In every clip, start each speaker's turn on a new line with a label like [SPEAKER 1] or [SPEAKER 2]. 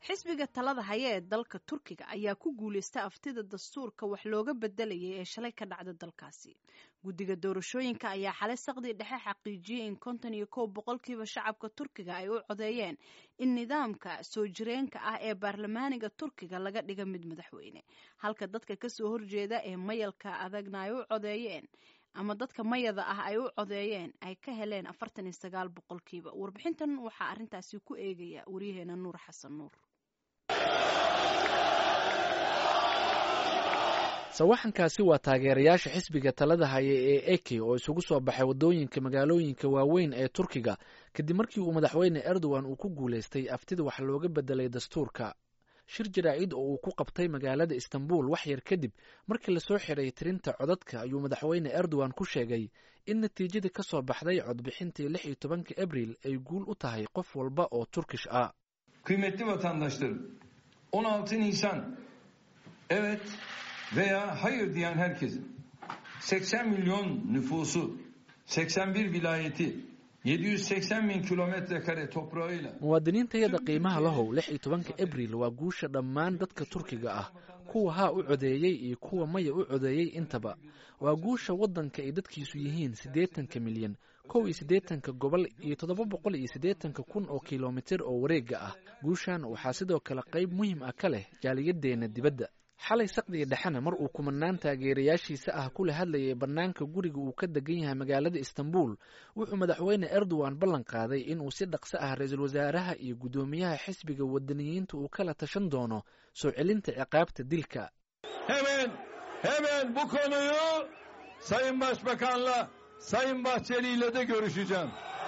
[SPEAKER 1] xisbiga talada haya ee dalka turkiga ayaa ku guulaysta aftida dastuurka wax looga bedelayay ee shalay ka dhacda dalkaasi guddiga doorashooyinka ayaa xalay saqdii dhexe xaqiijiyey in konton iyo kow boqolkiiba shacabka turkiga ay u codeeyeen in nidaamka soo jireenka ah ee baarlamaaniga turkiga laga dhiga mid madaxweyne halka dadka kasoo horjeeda ee mayalka adagna ay u codeeyeen ama dadka mayada ah ay u codeeyeen ay ka heleen afartan iyo sagaal boqolkiiba warbixintan waxaa arrintaasi ku eegaya waryaheena nuur xasan nuur
[SPEAKER 2] sawaxankaasi waa taageerayaasha xisbiga talada haya ee eke oo isugu soo baxay waddooyinka magaalooyinka waaweyn ee turkiga kadib markii uu madaxweyne erdogan uu ku guulaystay aftida wax looga bedelay dastuurka shir jaraa'id oo uu ku qabtay magaalada istanbul wax yar kadib markii lasoo xiray tirinta codadka ayuu madaxweyne erdogan ku sheegay in natiijadii ka soo baxday codbixintii lix iyo tobanka abril ay guul u tahay qof walba oo turkish ah
[SPEAKER 3] Kıymetli vatandaşlarım, 16 Nisan evet veya hayır diyen herkesin 80 milyon nüfusu, 81 vilayeti, 780 bin kilometre kare toprağıyla
[SPEAKER 2] muwaadiniintayada qiimaha lahow lix iyo tobanka abril waa guusha dhammaan dadka turkiga ah kuwa haa u codeeyey iyo kuwa maya u codeeyey intaba waa guusha waddanka ay dadkiisu yihiin siddeetanka milyan kow iyo siddeetanka gobol iyo toddoba boqol iyo siddeetanka kun oo kilomitir oo wareega ah guushan waxaa sidoo kale qayb muhiim ah ka leh jaaliyadeenna dibadda xalay saqdiga dhexena mar uu kumanaan taageerayaashiisa ah kula hadlayay bannaanka guriga uu ka degan yahay magaalada istanbul wuxuu madaxweyne erdogan ballan qaaday inuu si dhaqso ah ra-iisul wasaaraha iyo guddoomiyaha xisbiga wadaniyiinta uu kala tashan doono soo celinta ciqaabta dilka
[SPEAKER 3] hemen hemen bu konuyu Sayın Başbakan'la Sayın Bahçeli ile de görüşeceğim.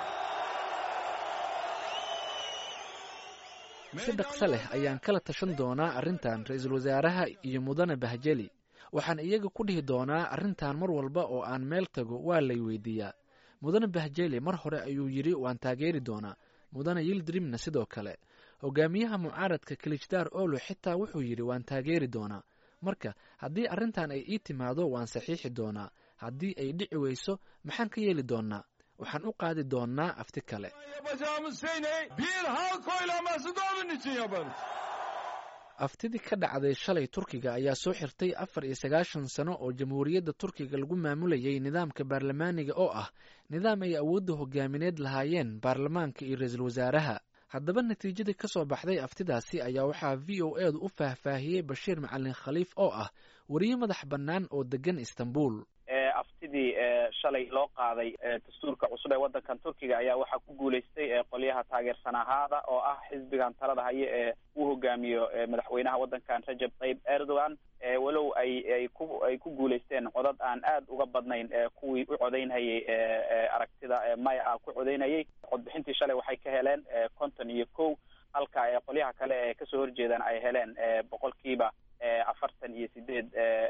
[SPEAKER 2] si dhaqso leh ayaan kala tashan doonaa arrintan ra-iisul wasaaraha iyo mudane bahjeli waxaan iyaga ku dhihi doonaa arrintan mar walba oo aan meel tago waa lay weydiiyaa mudane bahjeli mar hore ayuu yidhi waan taageeri doonaa mudane yildrimna sidoo kale hogaamiyaha mucaaradka kilijdaar olo xitaa wuxuu yidhi waan taageeri doonaa marka haddii arrintan ay ii timaado waan saxiixi doonaa haddii ay dhici weyso maxaan ka yeeli doonnaa waxaan u qaadi doonnaa afti kale
[SPEAKER 3] Yapacağımız şey ne? Bir halk oylaması da onun için yaparız.
[SPEAKER 2] aftidii ka dhacday shalay turkiga ayaa soo xirtay afar iyo sagaashan sano oo jamhuuriyadda turkiga lagu maamulayay nidaamka baarlamaaniga oo ah nidaam ay awoodda hogaamineed lahaayeen baarlamaanka iyo ra-iisul wasaaraha haddaba natiijadii ka soo baxday aftidaasi ayaa waxaa v o edu u faahfaahiyey bashiir macalin khaliif oo ah wariye madax bannaan oo degan istanbul
[SPEAKER 4] aftidii shalay loo qaaday dastuurka cusub ee waddankan turkiga ayaa waxaa ku guulaystay qolyaha taageersan ahaada oo ah xisbigan talada haye ee uu hogaamiyo madaxweynaha waddankan rajab tayyib erdogan walow ay ay ku ay ku guulaysteen codad aan aad uga badnayn kuwii u codeynhayay aragtida maya ah ku codeynayay codbixintii shalay waxay ka heleen konton iyo kow halka qolyaha kale ee kasoo horjeedaan ay heleen boqolkiiba afartan iyo sideed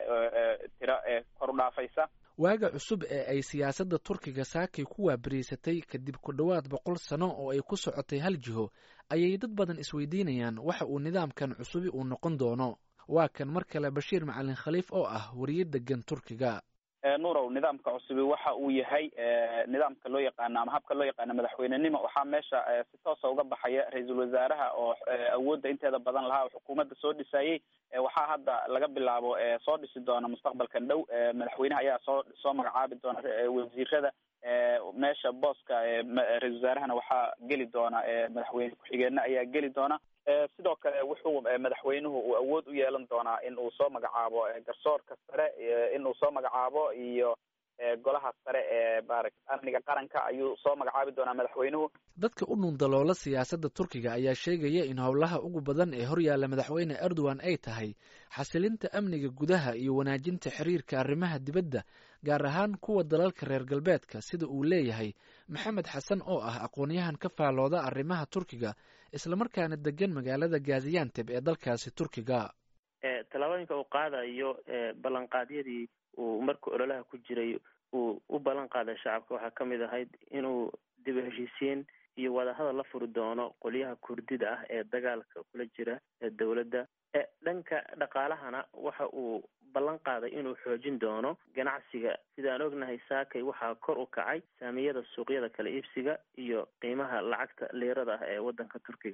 [SPEAKER 4] tiro kor u dhaafaysa
[SPEAKER 2] waaga cusub ee ay siyaasadda turkiga saakay ku waabariysatay kadib ku dhowaad boqol sano oo ay ku socotay hal jiho ayay dad badan isweydiinayaan waxa uu nidaamkan cusubi uu noqon doono waa kan mar kale bashiir macalin khaliif oo ah wariye degan turkiga
[SPEAKER 4] nuurow nidaamka cusubi waxa uu yahay nidaamka loo yaqaano ama habka loo yaqaano madaxweynenimo waxaa meesha si toosa uga baxaya ra-iisul wasaaraha oo awoodda inteeda badan lahaa oo xukuumadda soo dhisayey waxaa hadda laga bilaabo soo dhisi doona mustaqbalkan dhow madaxweynaha ayaa soo soo magacaabi doona wasiirada meesha booska ra-isul wasaarahana waxaa geli doona madaxweyne ku-xigeenna ayaa geli doona sidoo kale wuxuu madaxweynuhu uu awood u yeelan doonaa in uu soo magacaabo garsoorka sare in uu soo magacaabo iyo golaha sare ee maarata amniga qaranka ayuu soo magacaabi doonaa madaxweynuhu
[SPEAKER 2] dadka u dhundaloola siyaasadda turkiga ayaa sheegaya in howlaha ugu badan ee horyaalla madaxweyne erdogan ay tahay xasilinta amniga gudaha iyo wanaajinta xiriirka arrimaha dibadda gaar ahaan kuwa dalalka reer galbeedka sida uu leeyahay maxamed xasan oo ah aqoonyahan ka faalooda arrimaha turkiga islamarkaana degan magaalada gazianteb ee dalkaasi turkiga
[SPEAKER 5] tallaabooyinka uu qaadayo ballanqaadyadii uu marka ololaha ku jiray uu u ballan qaaday shacabka waxaa ka mid ahayd inuu dib u heshiisiin iyo wadahadal la furi doono qolyaha kurdida ah ee dagaalka kula jira ee dowladda dhanka dhaqaalahana waxa uu ballan qaaday inuu xoojin doono ganacsiga sidaan ognahay saakay waxaa kor u kacay saamiyada suuqyada kala iibsiga iyo qiimaha lacagta liirada ah ee waddanka turkiga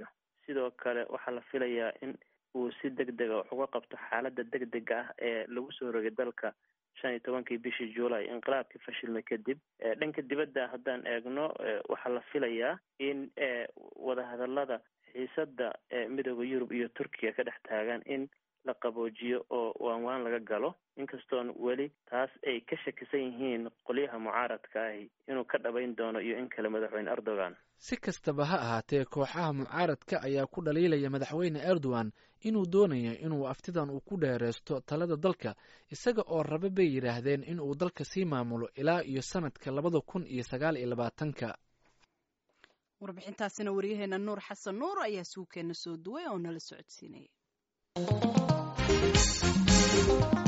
[SPEAKER 5] sidoo kale waxaa la filayaa in uu si deg dega wax uga qabto xaaladda deg dega ah ee lagu soo rogay dalka shan iyo tobankii bishii juulay inqilaabkii fashilmay kadib dhanka dibadda haddaan eegno waxaa la filayaa in wadahadalada xiisadda midooda yurub iyo turkiga ka dhex taagan in la qaboojiyo oo waanwaan laga galo inkastoon weli taas ay ka shakisan yihiin qolyaha mucaaradka ahi inuu ka dhabayn doono iyo in kale madaxweyne erdogan
[SPEAKER 2] si kastaba ha ahaatee kooxaha mucaaradka ayaa ku dhaliilaya madaxweyne erdogan inuu doonayo inuu aftidan uu ku dheereysto talada dalka isaga oo raba bay yidhaahdeen in uu dalka sii maamulo ilaa iyo sanadka labada kun iyo sagaal iyo labaatanka
[SPEAKER 1] warbixintaasina waryaheena nuur xasan nuur ayaa suukeena soo duway oo nala socodsiinaya